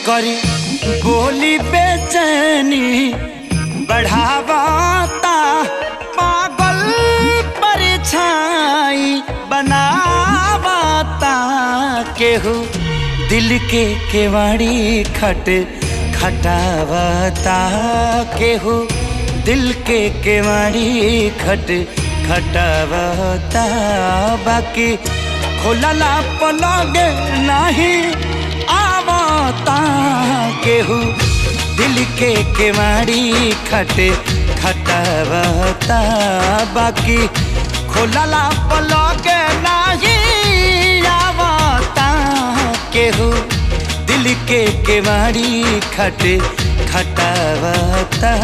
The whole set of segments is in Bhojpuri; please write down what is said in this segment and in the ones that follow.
करी बोली बेचैनी बढ़ावाता पागल परछाई बनावाता केहू दिल के केवाड़ी खट खटावता केहू दिल के केवाड़ी खट खटावता बाकी खोलला पलग नहीं आवता केहू दिल के केवाड़ी खट खटावता बाकी खोलला पलग नहीं आवता केहू दिल के केवाड़ी खट खटावता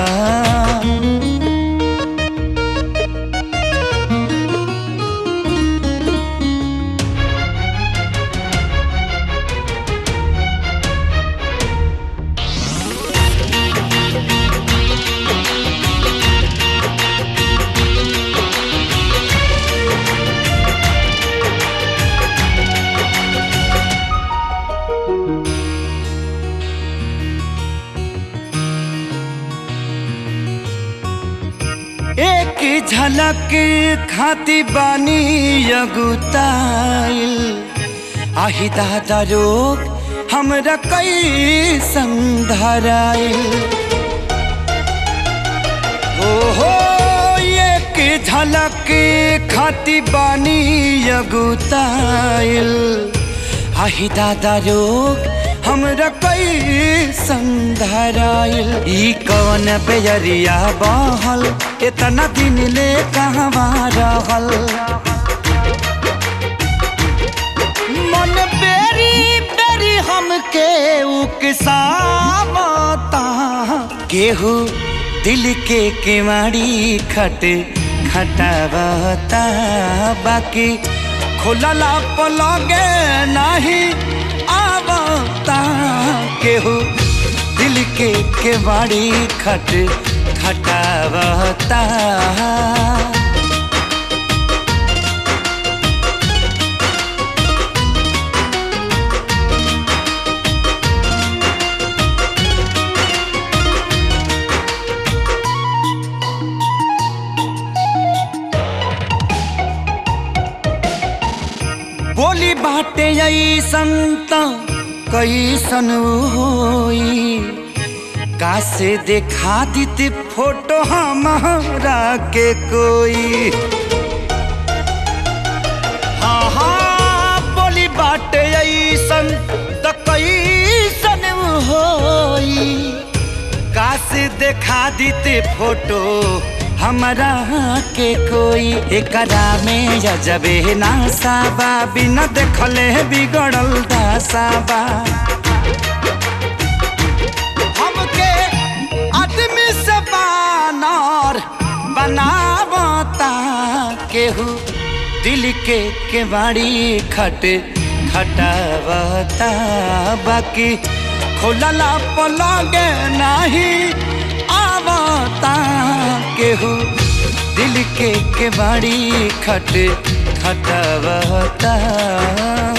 एक झलक खाती बानी अगुताइल आही दादा रोग हमरा कई संधराइल हो हो एक झलक खाती बानी अगुताइल आही दादा रोग हमरा कई संधराइल ई कवन बेजरिया बहल इतना दिन ले कहवा रहल मन बेरी बेरी हमके उकसावता केहू दिल के केवाड़ी खट खटावता बाकी खोलला पलगे नहीं आवता केहू दिल के केवाड़ी खट खटावता बोली बाटे ऐसन त कैसन होई कासे देखा दीते फोटो हमारा के कोई हाँ हाँ बोली बाटे ऐसन त कैसन होई कासे देखा दीते फोटो हमरा के कोई एकरा में जजबे नासाबा बिना देखले बिगड़ल दासाबा हमके आदमी से बानर बनावता केहू दिल के केवाड़ी खट खटावता बाकी खोलला पलगे नहीं आवता केहू दिल के केवाड़ी खट खटावता